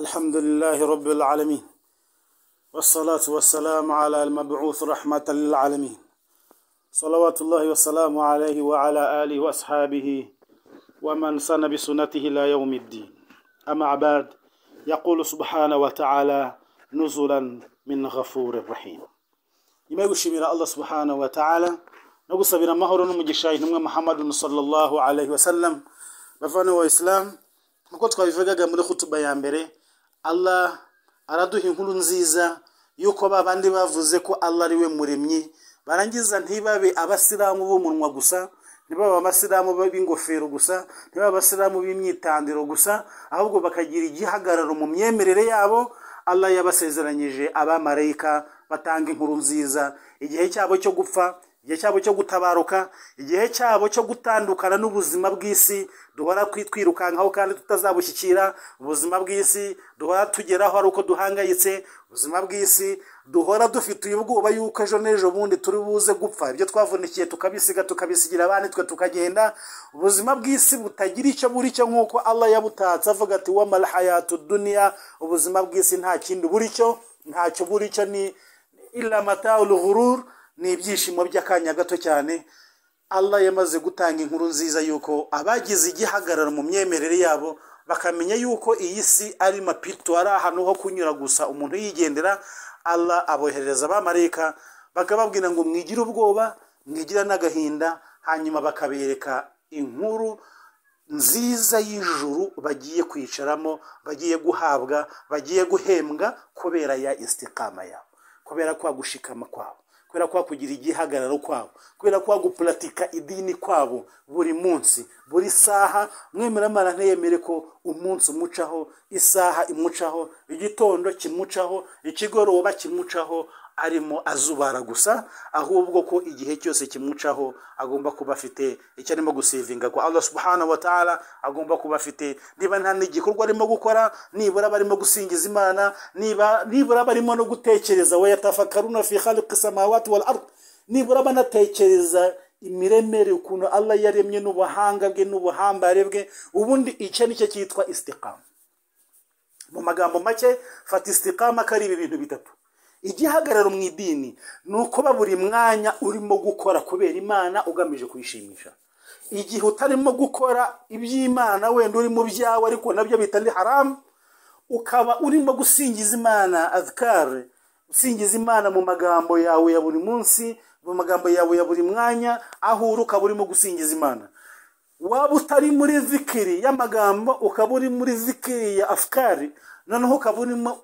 الحمد لله رب العالمين والصلاة والسلام على المبعوث رحمة للعالمين صلوات الله وسلامه عليه وعلى آله وأصحابه ومن سن بسنته إلى يوم الدين أما عباد يقول سبحانه وتعالى نزلا من غفور رحيم nyuma yo gushimira allah subhanahu wa ta'ala no gusabira amahoro n'umugisha intumwa muhammadun sallallahu alaihi wasallam bavana wa islam nkuko twabivugaga muri hutuba ya mbere allah araduha inkuru nziza yuko ba bandi bavuze ko allah ari we muremyi barangiza ntibabe abasilamu b'umunwa gusa ntibaba abasilamu b'ingofero gusa ntibaba abasilamu b'imyitandiro gusa ahubwo bakagira igihagararo mu myemerere yabo allah yabasezeranyije abamarayika batanga inkuru nziza igihe cyabo cyo gupfa igihe cyabo cyo gutabaruka igihe cyabo cyo gutandukana n'ubuzima bw'isi duhora twirukankaho kandi tutazabushyikira ubuzima bw'isi duhora tugeraho ari uko duhangayitse ubuzima bw'isi duhora dufite ubwoba yuko ejo n'ejo bundi turi buze gupfa ibyo twavunikiye tukabisiga tukabisigira abandi twe tukagenda ubuzima bw'isi butagira icyo buri cyo nk'uko allah yabutatse avuga ati wamara hayatu duniya ubuzima bw'isi nta kindi buri cyo ntacyo buri cyo ni iramata uruhururu ni ibyishimo by'akanya gato cyane allah yamaze gutanga inkuru nziza y'uko abagize igihagararo mu myemerere yabo bakamenya y'uko iyi si ari mapito ari ahantu ho kunyura gusa umuntu yigendera allah aboherereza abamarayika bakababwira ngo mwigire ubwoba mwigira n'agahinda hanyuma bakabereka inkuru nziza y'ijuru bagiye kwicaramo bagiye guhabwa bagiye guhembwa kubera ya isitikama yabo kubera kwa gushikama kwabo kubera kwa kugira igihagararo kwabo kubera kwa gupuratika idini kwabo buri munsi buri saha mwemeramana ntiyemere ko umunsi umucaho isaha imucaho igitondo kimucaho ikigoroba kimucaho arimo azubara gusa ahubwo ko igihe cyose kimucaho agomba kuba afite icyo arimo gusivinga ko allah subhanahu wa ta'ala agomba kuba afite niba nta n'igikorwa arimo gukora nibura barimo gusingiza imana niba nibura barimo no gutekereza we yatafakaruna fi khaliqi samawati wal ard nibura banatekereza imiremere ukuntu allah yaremye n'ubuhanga bwe n'ubuhambare bwe ubundi icyo nicyo cyitwa istikama mu magambo make fata istikama ko ari ibi bintu bitatu igihagararo mu idini ni ukuba buri mwanya urimo gukora kubera imana ugamije kuyishimisha igihe utarimo gukora iby'imana wenda uri mu byawe ariko nabyo bitari haramu ukaba urimo gusingiza imana azikare usingiza imana mu magambo yawe ya buri munsi mu magambo yawe ya buri mwanya aho uri ukaba urimo gusingiza imana waba utari muri zikiri y'amagambo ukaba uri muri zikiri ya afukari noneho ukaba urimo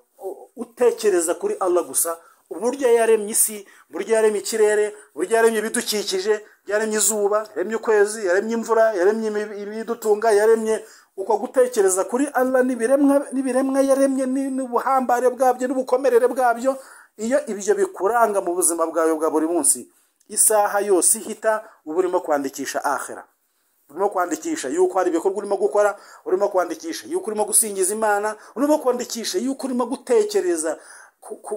utekereza kuri allah gusa uburyo yaremye isi uburyo yaremye ikirere uburyo yaremye ibidukikije yaremye izuba yaremye ukwezi yaremye imvura yaremye ibidutunga yaremye uko gutekereza kuri allah n'ibiremwa yaremye n'ubuhambare bwabyo n'ubukomerere bwabyo iyo ibyo bikuranga mu buzima bwawe bwa buri munsi isaha yose ihita uba urimo kwandikisha ahera urimo kwandikisha yuko hari ibikorwa urimo gukora urimo kwandikisha yuko urimo gusingiza imana urimo kwandikisha yuko urimo gutekereza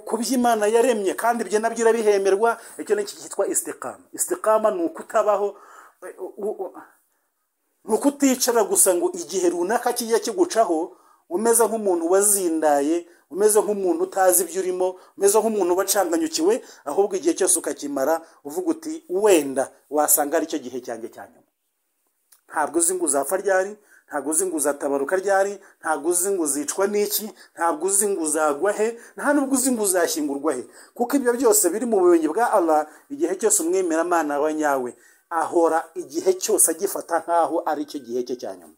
ku by'imana yaremye kandi ibyo nabyo irabihemerwa icyo ni cyitwa isitikama isitikama ni ukutabaho ni ukuticara gusa ngo igihe runaka kijya kigucaho umeze nk'umuntu wazindaye umeze nk'umuntu utazi ibyo urimo umeze nk'umuntu wacanganyukiwe ahubwo igihe cyose ukakimara uvuga uti wenda wasanga ari cyo gihe cyanjye cya nyuma ntabwo uzi ngo uzapfa ryari ntabwo uzi ngo uzatabaruka ryari ntabwo uzi ngo uzicwa n'iki ntabwo uzi ngo uzagwa he nta nubwo uzi ngo uzashyingurwa he kuko ibyo byose biri mu bumenyi bwa allah igihe cyose umwemeramana wa nyawe ahora igihe cyose agifata nk'aho ari cyo gihe cye cya nyuma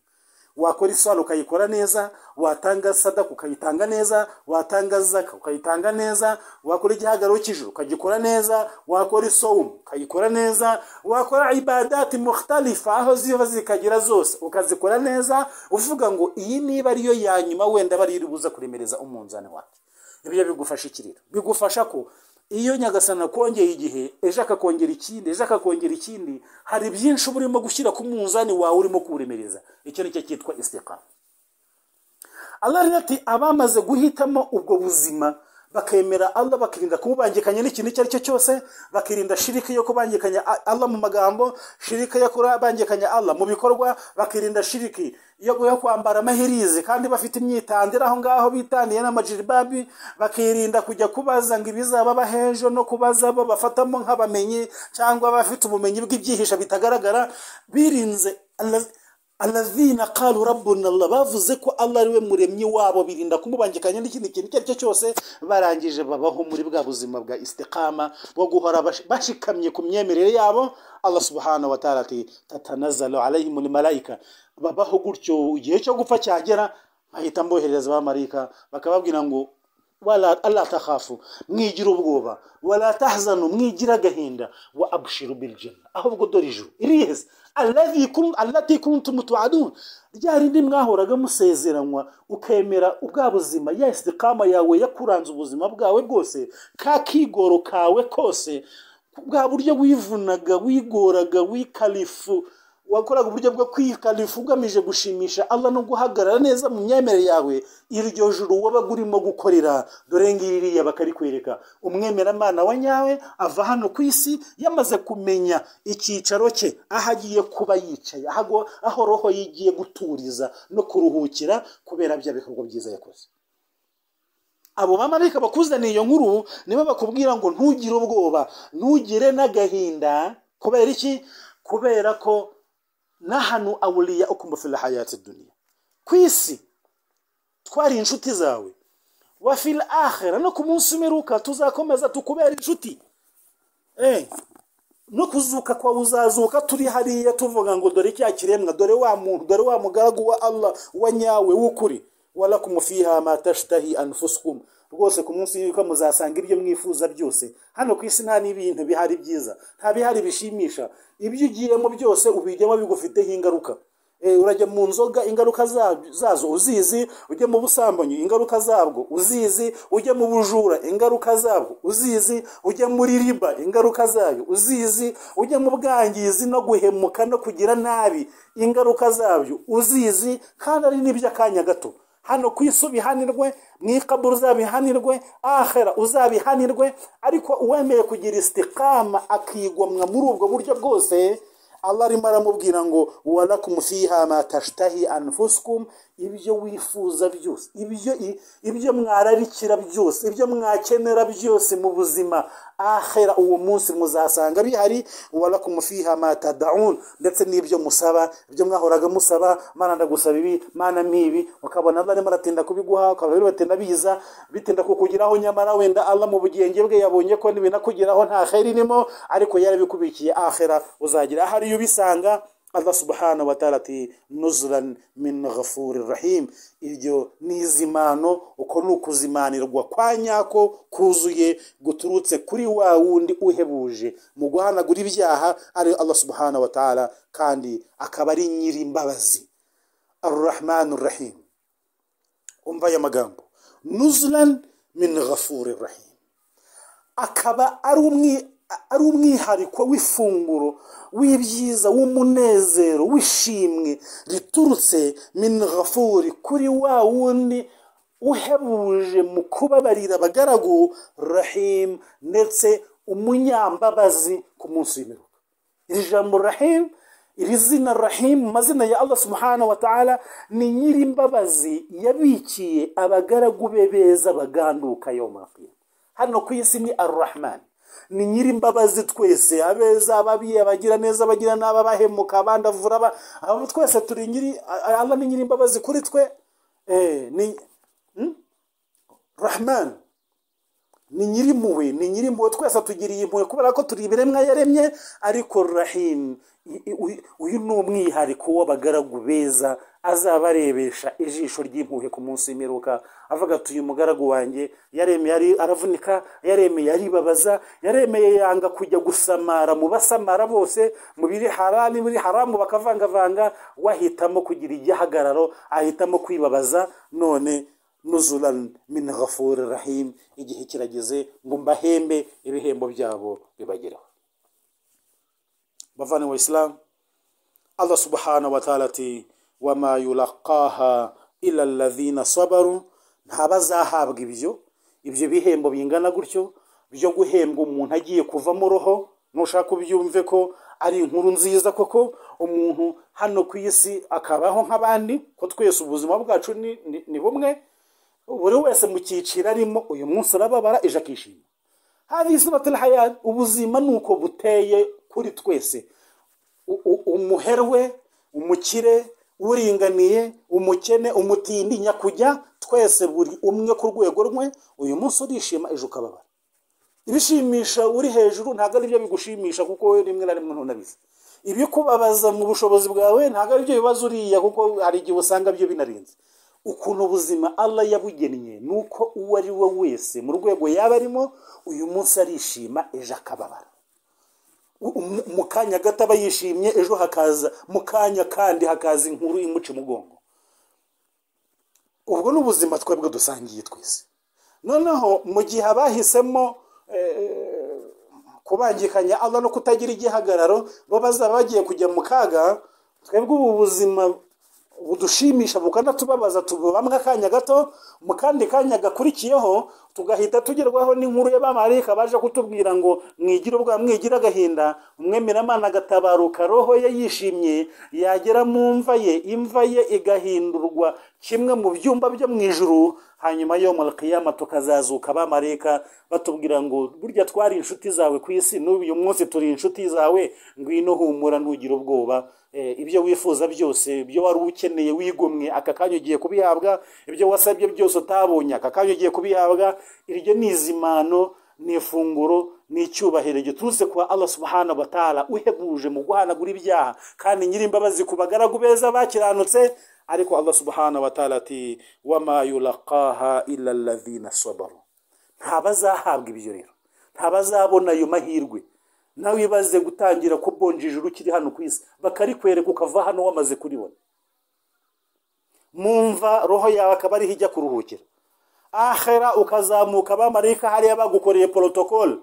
wakora isano ukayikora neza watanga sadaka ukayitanga neza watanga zaka ukayitanga neza wakora igihagararo cy'ijoro ukagikora neza wakora isowumu ukayikora neza wakora ibadati muhtarifa aho ziva zikagera zose ukazikora neza uvuga ngo iyi niba ariyo ya nyuma wenda bari iri buze kuremereza umunzani wacu ibyo bigufasha ikiriro bigufasha ko iyo nyagasana akongeye igihe ejo akakongera ikindi ejo akakongera ikindi hari byinshi uba urimo gushyira ku munzani wawe urimo kuwuremereza icyo ni cyo cyitwa isiteka allah rero ati abamaze guhitamo ubwo buzima bakemera allah bakirinda kumubangikanya n'ikintu icyo ari cyo cyose bakirinda shiriki yo kubangikanya allah mu magambo shiriki yo kubangikanya allah mu bikorwa bakirinda shiriki yo kwambara amahirizi kandi bafite imyitandiro aho ngaho bitandiye n'amajiribabi bakirinda kujya kubaza ngo ibizaba bahejo no kubaza bo bafatamo nk'abamenyi cyangwa abafite ubumenyi bw'ibyihisha bitagaragara birinze alavina kalu rabbuna allah bavuze ko allah ari we muremyi wabo birinda kumubangikanya n'ikindi kintu icyo ari cyo cyose barangije babaho muri bwa buzima bwa istikama bwo guhora bashikamye ku myemerere yabo allah subhanahu wa ta'ala ati tatanazalu alayhim malayika babaho gutyo igihe cyo gupfa cyagera bahita mboherereza abamarayika bakababwira ngo wala allah takhafu mwigira ubwoba wala tahzanu mwigira agahinda wa abshiru biljanna ahubwo dore ijuru iriheze allati kuntum tuadun rya rindi mwahoraga musezeranywa ukemera ubwa buzima ya istikama yawe yakuranze ubuzima bwawe bwose ka kigoro kawe kose bwa buryo wivunaga wigoraga wikalifu wakoraga uburyo bwo kwikalifu ugamije gushimisha allah no guhagarara neza mu myemerere yawe iryo juru wabaga urimo gukorera dore ngiriya bakarikwereka umwemeramana wa nyawe ava hano ku isi yamaze kumenya icyicaro cye aho agiye kuba yicaye aho roho yigiye guturiza no kuruhukira kubera bya bikorwa byiza yakoze abo bamarayika bakuzaniye iyo nkuru nibo bakubwira ngo ntugire ubwoba ntugire n'agahinda kubera iki kubera ko nahanu awuriya ukumva fila hayati duniya ku isi twari inshuti zawe wa fila ahera no ku munsi umeruka tuzakomeza tukubera inshuti no kuzuka kwawe uzazuka turi hariya tuvuga ngo dore cya kiremwa dore wa muntu dore wa mugaragu wa allah wa nyawe w'ukuri warakumu fiha matashitahi anufusukumu rwose ku munsi y'uko muzasanga ibyo mwifuza byose hano ku isi nta n'ibintu bihari byiza nta bihari bishimisha ibyo ugiyemo byose ubijyamo bigufiteho ingaruka urajya mu nzoga ingaruka zazo uzizi ujya mu busambanyi ingaruka zabwo uzizi ujya mu bujura ingaruka zabwo uzizi ujya muri riba ingaruka zayo uzizi ujya mu bwangizi no guhemuka no kugira nabi ingaruka zabyo uzizi kandi ari n'iby'akanya gato hano ku isi ubihanirwe mu ikabura uzabihanirwe ahera uzabihanirwe ariko uwemeye kugira isitikama akigomwa muri ubwo buryo bwose allah arimo aramubwira ngo warakumu fiha matashitahi anfusukumu ibyo wifuza byose ibyo ibyo mwararikira byose ibyo mwakenera byose mu buzima ahera uwo munsi muzasanga bihari warakumu fiha matadawuni ndetse n'ibyo musaba ibyo mwahoraga musaba mana ndagusaba ibi mana n'ibi ukabona allah arimo aratinda kubiguha ukaba rero batinda biza bitinda kukugeraho nyamara wenda allah mu bugenge bwe yabonye ko n'ibinakugeraho nta heri irimo ariko yarabikubikiye ahera uzagira ahari ubisanga allah subhanahu wa ta'ala ati nuzuran min ghafuri rahim iryo ni izimano uko ni ukuzimanirwa kwa nyako kuzuye guturutse kuri wa wundi uhebuje mu guhanagura ibyaha ari allah subhanahu wa ta'ala kandi akaba ari nyirimbabazi arrahmanu rahim umva aya magambo nuzuran min ghafuri rahim akaba ari umwi ari umwihariko w'ifunguro w'ibyiza w'umunezero w'ishimwe riturutse minrafuri kuri wa wundi uhebuje mu kubabarira abagaragu rahim ndetse umunyambabazi ku munsi w'imiruka iri jambo rahim iri zina rahim mu mazina ya allah subhanahu wa ta'ala ni nyirimbabazi yabikiye abagaragu be beza baganduka yomakiya hano ku isi ni arurahmani ni nyirimbabazi twese abeza ababi abagira neza abagira nabi abahemuka abandi avura aba twese turi nyiri allah ni nyirimbabazi kuri twe ni rahman ni nyirimpuhwe ni nyirimpuhwe twese tugiriye impuhwe kubera ko turi ibiremwa yaremye ariko rahim uyu ni umwihariko w'abagaragu beza azaba arebesha ijisho ry'impuhwe ku munsi w'imiruka avuga ati uyu mugaragu wanjye yaremeye aravunika yaremeye aribabaza yaremeye yanga kujya gusamara mu basamara bose mu biri harami biri haramu bakavangavanga wahitamo kugira igihagararo ahitamo kwibabaza none nuzuran min ghafuri rahim igihe kirageze ngo mbahembe ibihembo byabo bibageraho bavana wa isilamu allah subhanahu wa ta'ala ati wama yulaqaha ila alladhina sabaru ntabazahabwa ibyo ibyo bihembo bingana gutyo byo guhembwa umuntu agiye kuvamo roho nushaka ubyumve ko ari inkuru nziza koko umuntu hano ku isi akabaho nk'abandi ko twese ubuzima bwacu ni- ni- ni bumwe buri wese mu cyiciro arimo uyu munsi arababara ejo akishima hari isuratul hayat ubuzima ni uko buteye kuri twese U- u- umuherwe umukire uringaniye umukene umutinya kujya twese buri umwe ku rwego rumwe uyu munsi urishima ejo ukababara ibishimisha uri hejuru ntabwo ari byo bigushimisha kuko wowe rimwe na rimwe ntunabizi ibikubabaza mu bushobozi bwawe ntabwo ari byo bibazo uriya kuko hari igihe usanga byo binarinze ukuntu ubuzima allah yabugennye ni uko uwo ari we wese mu rwego yaba arimo uyu munsi arishima ejo akababara U- mu- mu kanya gato aba yishimye ejo hakaza mu kanya kandi hakaza inkuru imuca umugongo ubwo ni ubuzima twebwe dusangiye twese noneho mu gihe abahisemo eh, kubangikanya Allah no kutagira igihagararo bo bazaba bagiye kujya mu kaga twebwe ubu buzima budushimisha bukanatubabaza tububamwe akanya gato mu kandi kanya gakurikiyeho tugahita tugerwaho n'inkuru y'abamarayika baje kutubwira ngo mwigire ubwa mwigire agahinda umwemeramana agatabaruka roho ye yishimye yagera mu mva ye imva ye igahindurwa kimwe mu byumba byo mu ijuru hanyuma yo malakiyama tukazazuka abamarayika batubwira ngo burya twari inshuti zawe ku isi n'ubu uyu munsi turi inshuti zawe ngwino humura ntugire ubwoba Eh, ibyo wifuza byose ibyo wari ukeneye wigomwe aka kanya ugiye kubihabwa ibyo wasabye byose utabonye aka kanya ugiye kubihabwa iryo ni izimano ni ifunguro ni icyubahiro giturutse kwa allah subhanahu wa ta'ala uhebuje mu guhanagura ibyaha kandi nyir'imbabazi ku bagaragu beza bakiranutse ariko allah subhanahu wa ta'ala ati wama yulaqaha illa alladhina sabaru ntabazahabwa ibyo rero ntabazabona ayo mahirwe nawe ibaze gutangira kubonja ijuru ukiri hano ku isi bakarikwereka ukava hano wamaze kuribona mumva roho yawe akaba ariho ijya kuruhukira ahera ukazamuka abamarayika hariya bagukoreye porotokole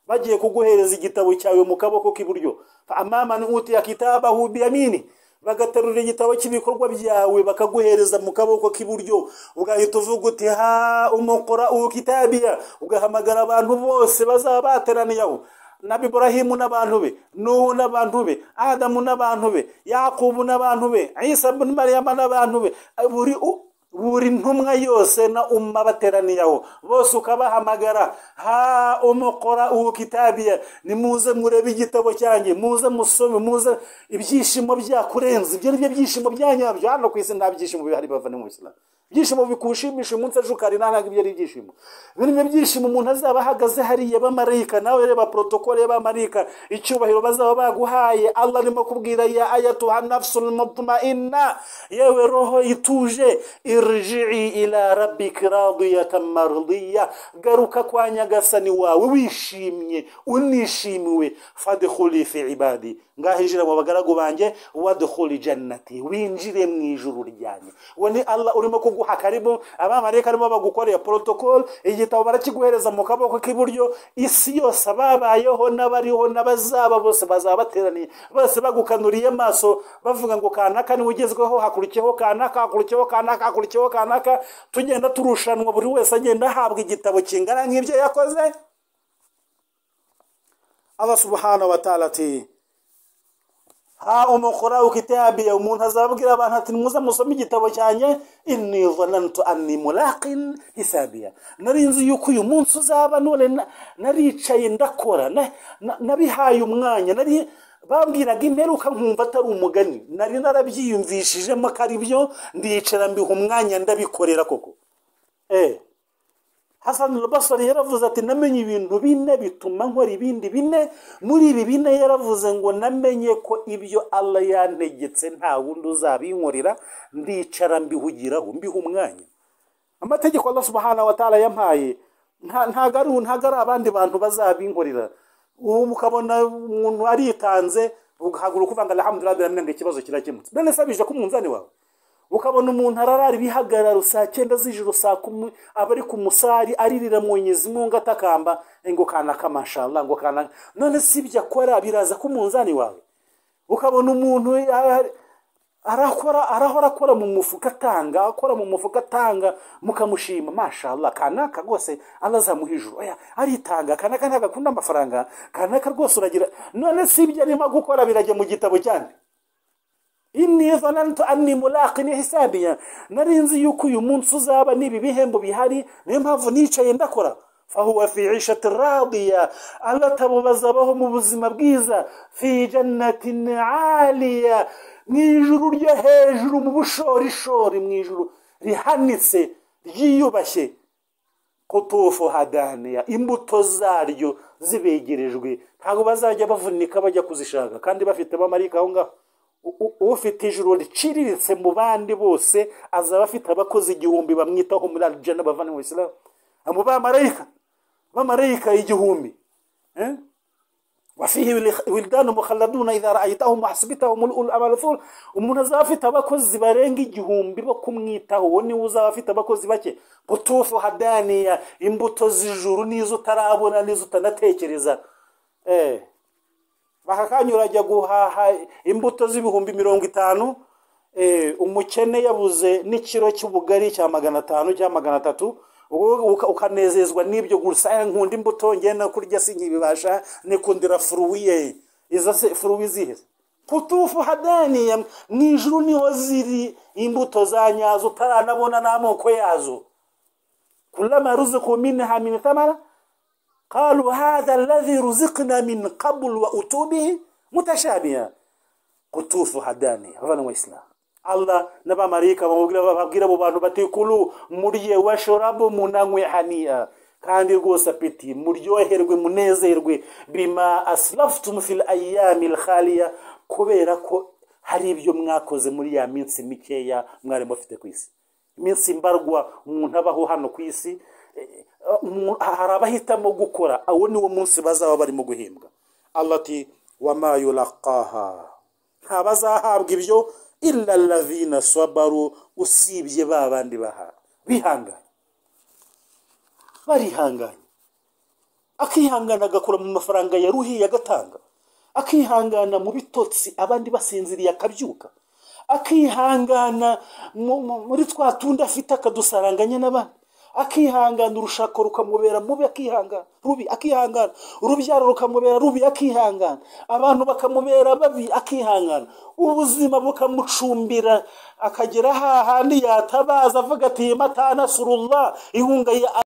bagiye kuguhereza igitabo cyawe mu kaboko k'iburyo amamani utiya kitabahu biyamini bagaterura igitabo cy'ibikorwa byawe bakaguhereza mu kaboko k'iburyo ugahita uvuga uti ha umukora uwo kitabiya ugahamagara abantu bose bazaba bateraniye aho na iburahimu n'abantu be nuhu n'abantu be adamu n'abantu be yakubu n'abantu be isa ibn mariyama n'abantu be buri u- buri ntumwa yose na umma bateraniye aho bose ukabahamagara ha umukora uwo kitabiya nimuze murebe igitabo cyanjye muze musome muze ibyishimo byakurenze ibyo ni byo byishimo bya nyabyo hano ku isi nta byishimo bihari bava ni mu isilamu ibyishimo bikushimisha umunsi ejo ukarira ntabwo ibyo ari ibyishimo biri mu byishimo umuntu azaba ahagaze hariya bamarayika nawe reba porotokole y'abamarayika icyubahiro bazaba baguhaye allah arimo kubwira ya ayatuha nafsul mutmainna yewe roho ituje irji'i ila rabbika radiyatan mardiya garuka kwa nyagasani wawe wishimye unishimiwe fadkhuli fi ibadi ngaho injira mu bagaragu banjye wadkhuli jannati winjire mu ijuru ryanjye uwo ni allah urimo kuguha karibu abamarayika arimo bagukoreye porotokole igitabo barakiguhereza mu kaboko k'iburyo isi yose ababayeho n'abariho n'abazaba bose bazaba bateraniye bose bagukanuriye amaso bavuga ngo kanaka niwe ugezweho hakurikiyeho kanaka hakurikiyeho kanaka hakurikiyeho kanaka tugenda turushanwa buri wese agenda ahabwa igitabo kingana nk'ibyo yakoze Allah subhanahu wa ta'ala ati ha umukora ukitabiya umuntu azabwira abantu ati nimuze musome igitabo cyanjye inni dhanantu anni mulaqin hisabiya nari nzi yuko uyu munsi uzaba none na- naricaye ndakora na- na- nabihaye umwanya nari bambwiraga imperuka nkumva atari umugani nari narabyiyumvishijemo ko ari byo ndicara mbiha umwanya ndabikorera koko eh Hassan al-Basri yaravuze ati namenye ibintu bine bituma nkora ibindi bine muri ibi bine yaravuze ngo namenye ko ibyo Allah yantegetse nta wundi uzabinkorera ndicara mbihugiraho mbiha umwanya amategeko Allah subhanahu wa ta'ala yampaye nta- ntago ari ntago ari abandi bantu bazabinkorera ubu ukabona umuntu aritanze ugahaguruka uvuga ngo alhamdulillah rabbil alamin ikibazo kirakemutse none sabije ko umunzani wawe ukabona umuntu ararara ibihagararo saa cyenda z'ijoro saa kumi aba ari ku musari aririra mu nyezimu ngo atakamba ngo kanaka mashallah ngo kanaka none si ibyo akora biraza ku munzani wawe ukabona umuntu a- a- arakora arahora akora mu mufuka atanga akora mu mufuka atanga mukamushima mashallah kanaka rwose arazamuha ijuru oya aritanga kanaka ntabwo akunda amafaranga kanaka rwose uragira none si ibyo arimo gukora birajya mu gitabo cyane inni zanantu anni mulaqin hisabiya nari nzi yuko uyu munsi uzaba n'ibi bihembo bihari niyo mpamvu nicaye ndakora fahuwa fi ishati radiya alatamubaza abaho mu buzima bwiza fi jannatin aliya mu ijuru ryo hejuru mu bushorishori mu ijuru rihanitse ryiyubashye kutufu hadaniya imbuto zaryo zibegerejwe ntabwo bazajya bavunika bajya kuzishaka kandi bafite abamarika aho ngaho U- u- ufite ijuru riciriritse mu bandi bose azaba afite abakozi igihumbi bamwitaho muri arijana bavana mu isilamu abo bamarayika bamarayika igihumbi eh? wafihi wildanu mukhaladuna idha ra'aytahum hasibtahum ulul amalathul umuntu azaba afite abakozi barenga igihumbi bo kumwitaho uwo niwe uzaba afite abakozi bake butufu hadaniya imbuto z'ijuru n'izo utarabona n'izo utanatekereza eh bakakanyura ajya guhaha imbuto z'ibihumbi mirongo itanu eh, umukene yabuze n'ikiro cy'ubugari cya magana atanu cya magana atatu ubu- uka- ukanezezwa n'ibyo gusa "Eh, nkunda imbuto ngenda kurya sinkibibasha nikundira furuwiye izo se furuwi zihe kutufu hadaniya mu ijuru niho ziri imbuto za nyazo utaranabona n'amoko yazo kulama ruziku minha min thamara قالوا هذا الذي رزقنا من قبل وأتوا به متشابها قطوفها دانية هذا هو الإسلام Allah n'abamarayika bamubwira bababwira abo bantu bati kulu murye washorabo munanywe haniya kandi rwose apeti muryoherwe munezerwe bima aslaftum fil ayami alkhaliya kubera ko hari ibyo mwakoze muri ya minsi mikeya mwari mufite ku isi iminsi mbarwa umuntu abaho hano ku isi eh, umu- hari abahitamo gukora uwo ni wo munsi bazaba barimo guhembwa allah ati wama yulaqaha ntabazahabwa ibyo illa lavina sabaru usibye ba bandi baha bihanganye barihanganye akihangana agakora mu mafaranga yaruhiye agatanga akihangana mu bitotsi abandi basinziriye akabyuka akihangana mu- mu- muri twa tundi afite akadusaranganya n'abandi akihangana urushako rukamubera mubi akihangana rubi akihangana urubyaro rukamubera rubi akihangana abantu bakamubera babi akihangana ubuzima bukamucumbira akagera hahandi yatabaza avuga ati matanasurullah inkunga ya